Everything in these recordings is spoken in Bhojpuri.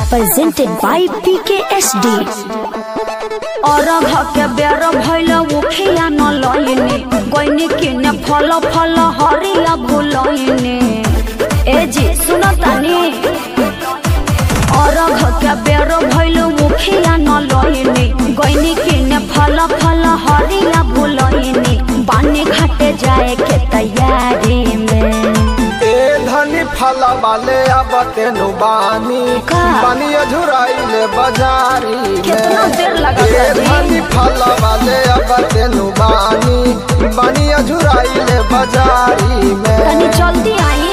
presented by PKSD. अरघ के बेर भैल मुखिया न लइने गइने किने फल फल हरिया भुलइने ए जी सुन तानी अरघ के बेर भैल मुखिया न लइने गइने किने फल फल हरिया भुलइने बानी घाटे जाए के तैयारी में ए धनी फल वाले अब तेनु बानी का? बानी अझुराइले बाजारी कितना में देर लगा ए जी? धनी फल वाले अब तेनु बानी बानी अझुराइले बाजारी में तनी जल्दी आई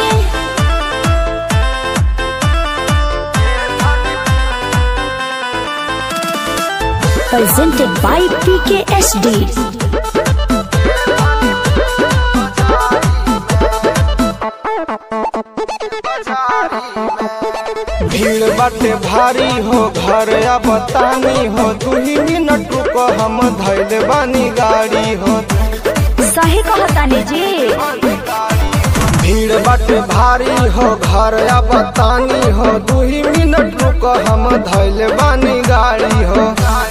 Presented by PKSD. भीड़ बाटे भारी हो घर अब तानी हो दू ही मिनट रुको हम धैले बानी गाड़ी हो सही कहतानी जी भीड़ बाटे भारी हो घर अब तानी हो दू ही मिनट रुको हम धैले बानी गाड़ी हो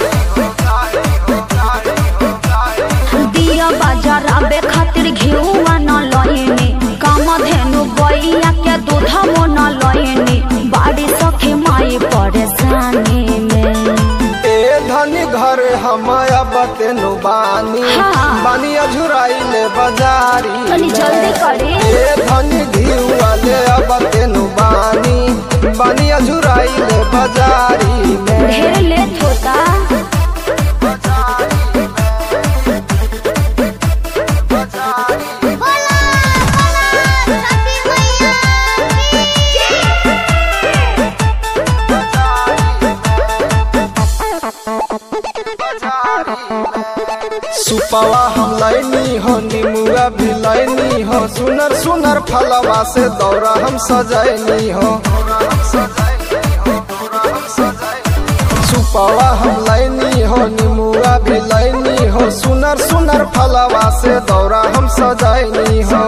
दिया बाजार आबे खातिर घिउआ न लइनी काम धेनु गैया के दूध मो न लइनी बाड़ी सखी माई परेशानी में ए धनी घर हम अब तेनु बानी हाँ। बानी अझुराइले बाजारी तनी में। जल्दी करी ए धनी घी वाले अब तेनु बानी बानी अझुराइले बाजारी में ढेर लेट होता सुपवा हम लैनी हो निमुआ भी लैनी हो सुनर सुनर फलवा से दौरा हम सजैनी हो सुपवा हम लैनी हो निमुआ भी लैनी हो सुनर सुनर फलवा से दौरा हम सजैनी हो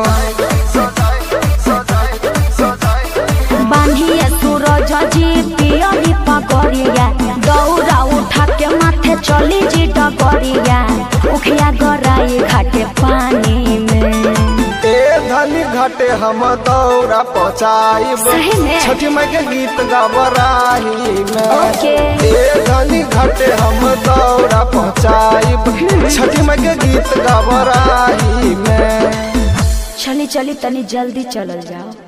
बांधिए सूरज जी पियरी पगड़िया दौरा उठा के माथे चली जी डगरिया उखिया गराई घाटे पानी में ए धनी घाटे हम दौरा पहुँचाइब सही में? छठी माई के गीत गबराही में ओके। ए धनी घाटे हम दौरा पहुँचाइब छठी माई के गीत गबराही में चली चली तनी जल्दी चलल जाओ